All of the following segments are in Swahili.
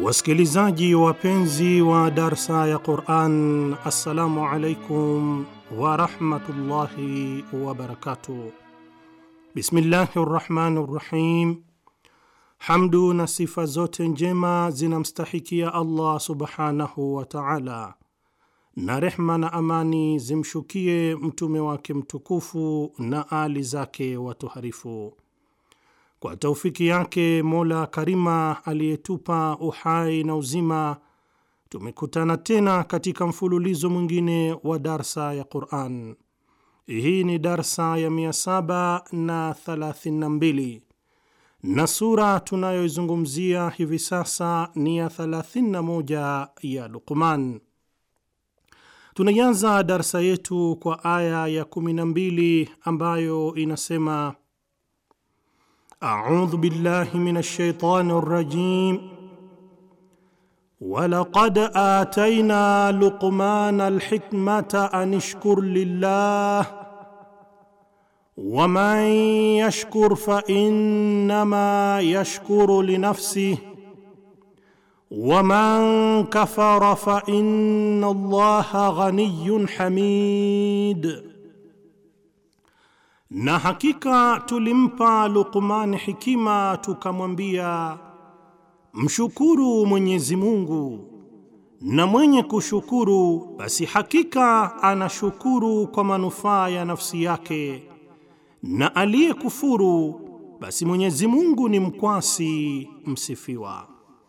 Wasikilizaji wapenzi wa darsa ya Quran, assalamu alaikum warahmatullahi wabarakatuh. Bismillahi rrahmani rrahim. Hamdu na sifa zote njema zinamstahikia Allah subhanahu wa taala, na rehma na amani zimshukie mtume wake mtukufu na ali zake watoharifu. Kwa taufiki yake Mola Karima aliyetupa uhai na uzima, tumekutana tena katika mfululizo mwingine wa darsa ya Quran. Hii ni darsa ya 732 na sura tunayoizungumzia hivi sasa ni ya 31 ya Luqman. Tunaianza darsa yetu kwa aya ya 12 ambayo inasema A'udhu billahi minash shaitani rrajim Walaqad atayna Luqmana alhikmata an ishkur lillah Waman yashkur fa innama yashkuru linafsihi Waman kafara fa inna Allaha ghaniyyun hamid na hakika tulimpa Luqman hikima tukamwambia, mshukuru Mwenyezi Mungu, na mwenye kushukuru basi hakika anashukuru kwa manufaa ya nafsi yake, na aliyekufuru basi Mwenyezi Mungu ni mkwasi msifiwa.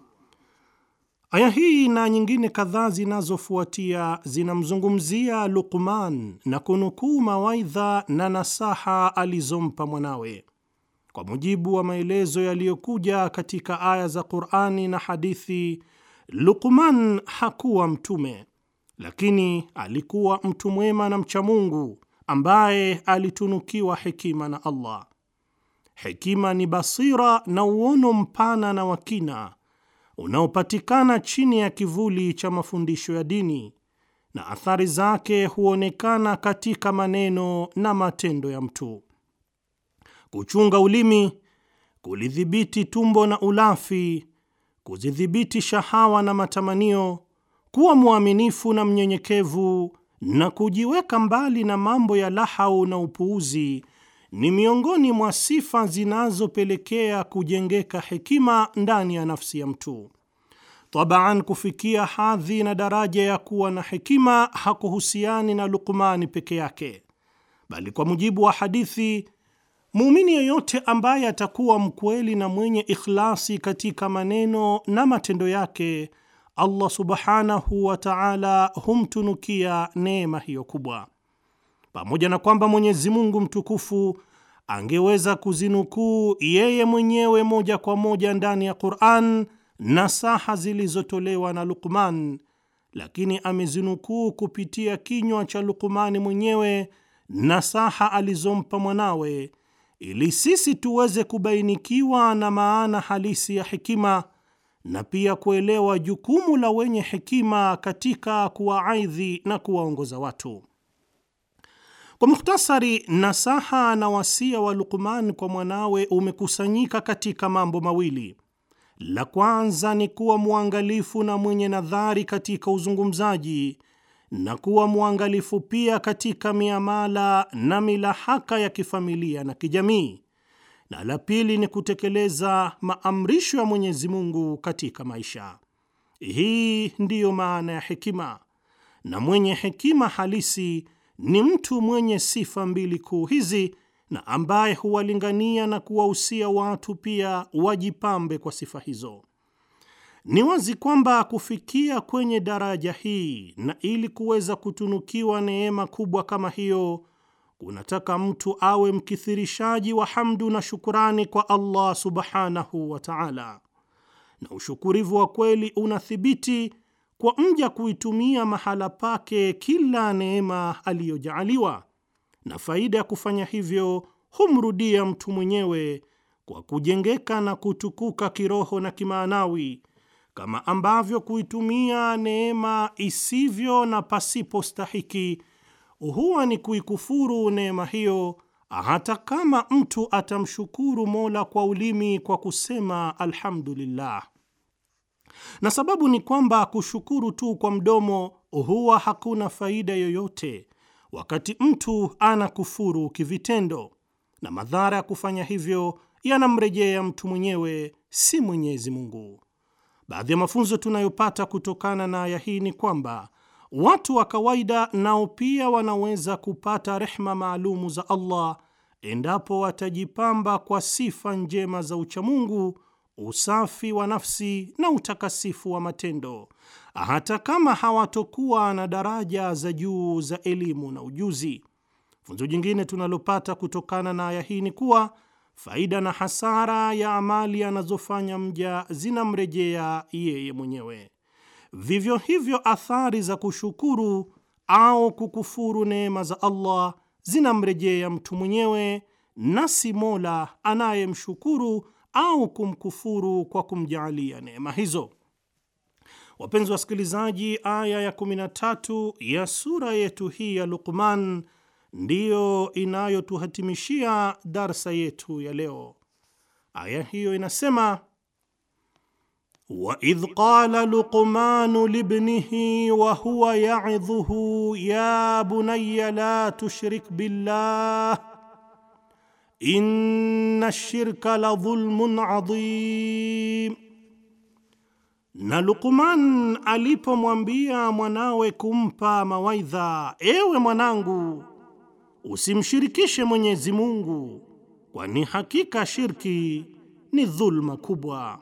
Aya hii na nyingine kadhaa zinazofuatia zinamzungumzia Luqman na kunukuu mawaidha na nasaha alizompa mwanawe. Kwa mujibu wa maelezo yaliyokuja katika aya za Qur'ani na hadithi, Luqman hakuwa mtume, lakini alikuwa mtu mwema na mcha Mungu ambaye alitunukiwa hekima na Allah. Hekima ni basira na uono mpana na wakina unaopatikana chini ya kivuli cha mafundisho ya dini na athari zake huonekana katika maneno na matendo ya mtu. Kuchunga ulimi, kulidhibiti tumbo na ulafi, kuzidhibiti shahawa na matamanio, kuwa mwaminifu na mnyenyekevu na kujiweka mbali na mambo ya lahau na upuuzi ni miongoni mwa sifa zinazopelekea kujengeka hekima ndani ya nafsi ya mtu. Tabaan, kufikia hadhi na daraja ya kuwa na hekima hakuhusiani na Luqmani peke yake, bali kwa mujibu wa hadithi, muumini yeyote ambaye atakuwa mkweli na mwenye ikhlasi katika maneno na matendo yake, Allah subhanahu wa ta'ala humtunukia neema hiyo kubwa pamoja na kwamba Mwenyezi Mungu mtukufu angeweza kuzinukuu yeye mwenyewe moja kwa moja ndani ya Qur'an nasaha zilizotolewa na Luqman, lakini amezinukuu kupitia kinywa cha Luqmani mwenyewe nasaha alizompa mwanawe, ili sisi tuweze kubainikiwa na maana halisi ya hekima na pia kuelewa jukumu la wenye hekima katika kuwaaidhi na kuwaongoza watu. Kwa mukhtasari, nasaha na wasia wa Luqman kwa mwanawe umekusanyika katika mambo mawili. La kwanza ni kuwa mwangalifu na mwenye nadhari katika uzungumzaji na kuwa mwangalifu pia katika miamala na milahaka ya kifamilia na kijamii, na la pili ni kutekeleza maamrisho ya Mwenyezi Mungu katika maisha. Hii ndiyo maana ya hekima, na mwenye hekima halisi ni mtu mwenye sifa mbili kuu hizi na ambaye huwalingania na kuwahusia watu pia wajipambe kwa sifa hizo. Ni wazi kwamba kufikia kwenye daraja hii na ili kuweza kutunukiwa neema kubwa kama hiyo kunataka mtu awe mkithirishaji wa hamdu na shukurani kwa Allah subhanahu wa ta'ala, na ushukurivu wa kweli unathibiti kwa mja kuitumia mahala pake kila neema aliyojaaliwa, na faida ya kufanya hivyo humrudia mtu mwenyewe kwa kujengeka na kutukuka kiroho na kimaanawi, kama ambavyo kuitumia neema isivyo na pasipo stahiki huwa ni kuikufuru neema hiyo, hata kama mtu atamshukuru Mola kwa ulimi kwa kusema alhamdulillah. na sababu ni kwamba kushukuru tu kwa mdomo huwa hakuna faida yoyote wakati mtu anakufuru kivitendo, na madhara ya kufanya hivyo yanamrejea mtu mwenyewe, si Mwenyezi Mungu. Baadhi ya mafunzo tunayopata kutokana na aya hii ni kwamba watu wa kawaida nao pia wanaweza kupata rehma maalumu za Allah endapo watajipamba kwa sifa njema za uchamungu, usafi wa nafsi na utakasifu wa matendo, hata kama hawatokuwa na daraja za juu za elimu na ujuzi. Funzo jingine tunalopata kutokana na aya hii ni kuwa faida na hasara ya amali anazofanya mja zinamrejea yeye mwenyewe. Vivyo hivyo, athari za kushukuru au kukufuru neema za Allah zinamrejea mtu mwenyewe na si Mola anayemshukuru au kumkufuru kwa kumjaalia neema hizo. Wapenzi wasikilizaji, aya ya 13 ya sura yetu hii ya Luqman ndiyo inayotuhatimishia darsa yetu ya leo. Aya hiyo inasema waidh qala luqmanu libnihi wa huwa yaidhuhu ya bunaya la tushrik billah inna shirka la dhulmun adhim, na Luqman alipomwambia mwanawe kumpa mawaidha, ewe mwanangu, usimshirikishe Mwenyezi Mungu, kwani hakika shirki ni dhulma kubwa.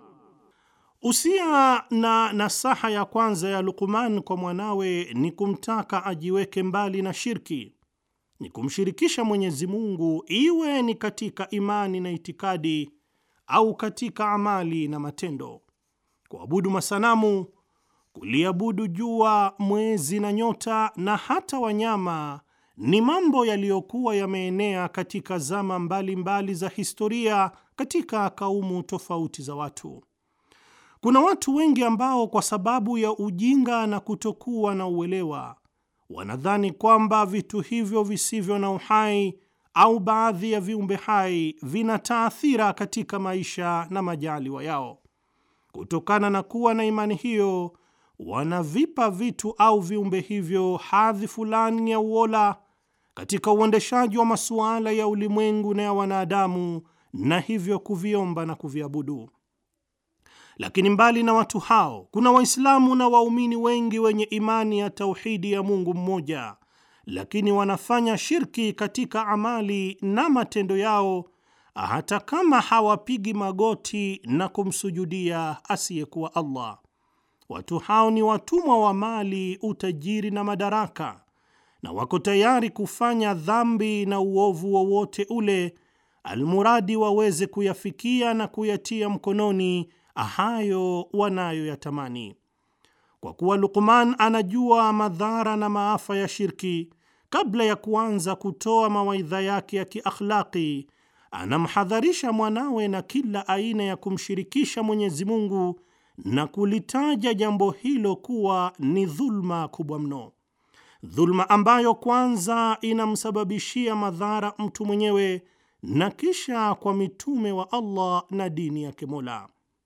Usia na nasaha ya kwanza ya Luqman kwa mwanawe ni kumtaka ajiweke mbali na shirki, ni kumshirikisha Mwenyezi Mungu, iwe ni katika imani na itikadi au katika amali na matendo. Kuabudu masanamu, kuliabudu jua, mwezi na nyota na hata wanyama ni mambo yaliyokuwa yameenea katika zama mbalimbali mbali za historia katika kaumu tofauti za watu. Kuna watu wengi ambao kwa sababu ya ujinga na kutokuwa na uelewa wanadhani kwamba vitu hivyo visivyo na uhai au baadhi ya viumbe hai vina taathira katika maisha na majaliwa yao. Kutokana na kuwa na imani hiyo, wanavipa vitu au viumbe hivyo hadhi fulani ya uola katika uendeshaji wa masuala ya ulimwengu na ya wanadamu, na hivyo kuviomba na kuviabudu. Lakini mbali na watu hao, kuna Waislamu na waumini wengi wenye imani ya tauhidi ya Mungu mmoja, lakini wanafanya shirki katika amali na matendo yao, hata kama hawapigi magoti na kumsujudia asiyekuwa Allah. Watu hao ni watumwa wa mali, utajiri na madaraka, na wako tayari kufanya dhambi na uovu wowote ule, almuradi waweze kuyafikia na kuyatia mkononi hayo wanayoyatamani. Kwa kuwa Luqman anajua madhara na maafa ya shirki, kabla ya kuanza kutoa mawaidha yake ya kiakhlaqi, anamhadharisha mwanawe na kila aina ya kumshirikisha Mwenyezi Mungu na kulitaja jambo hilo kuwa ni dhulma kubwa mno, dhulma ambayo kwanza inamsababishia madhara mtu mwenyewe na kisha kwa mitume wa Allah na dini yake Mola.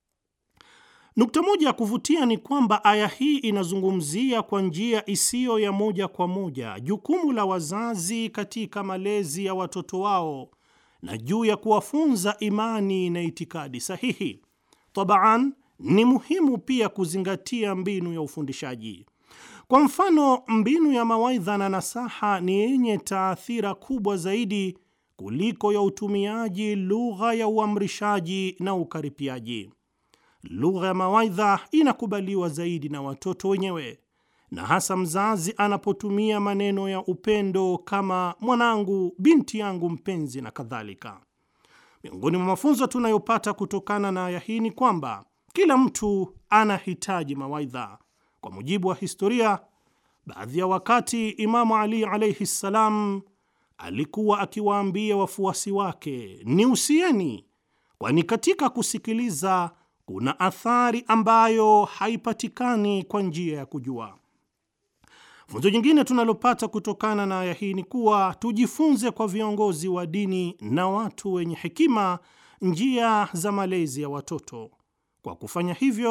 Nukta moja ya kuvutia ni kwamba aya hii inazungumzia kwa njia isiyo ya moja kwa moja jukumu la wazazi katika malezi ya watoto wao na juu ya kuwafunza imani na itikadi sahihi. Tabaan, ni muhimu pia kuzingatia mbinu ya ufundishaji. Kwa mfano, mbinu ya mawaidha na nasaha ni yenye taathira kubwa zaidi kuliko ya utumiaji lugha ya uamrishaji na ukaripiaji. Lugha ya mawaidha inakubaliwa zaidi na watoto wenyewe, na hasa mzazi anapotumia maneno ya upendo kama mwanangu, binti yangu mpenzi na kadhalika. Miongoni mwa mafunzo tunayopata kutokana na aya hii ni kwamba kila mtu anahitaji mawaidha. Kwa mujibu wa historia, baadhi ya wakati Imamu Ali alaihi ssalam alikuwa akiwaambia wafuasi wake, ni usieni, kwani katika kusikiliza kuna athari ambayo haipatikani kwa njia ya kujua. Funzo jingine tunalopata kutokana na aya hii ni kuwa tujifunze kwa viongozi wa dini na watu wenye hekima njia za malezi ya watoto. Kwa kufanya hivyo,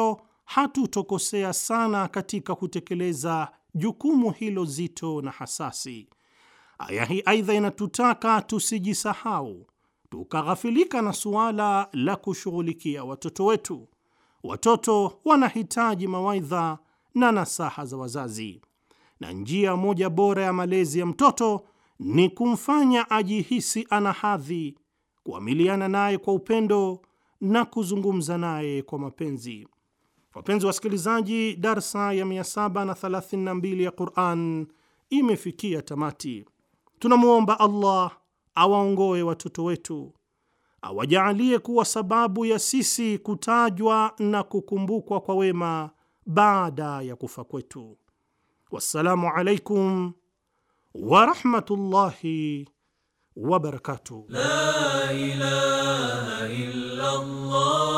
hatutokosea sana katika kutekeleza jukumu hilo zito na hasasi. Aya hii aidha inatutaka tusijisahau tukaghafilika na suala la kushughulikia watoto wetu. Watoto wanahitaji mawaidha na nasaha za wazazi, na njia moja bora ya malezi ya mtoto ni kumfanya ajihisi ana hadhi, kuamiliana naye kwa upendo na kuzungumza naye kwa mapenzi. Wapenzi wasikilizaji, darsa ya 732 ya Quran imefikia tamati. Tunamwomba Allah awaongoe watoto wetu, awajaalie kuwa sababu ya sisi kutajwa na kukumbukwa kwa wema baada ya kufa kwetu. Wassalamu alaikum warahmatullahi wabarakatuh. La ilaha illa Allah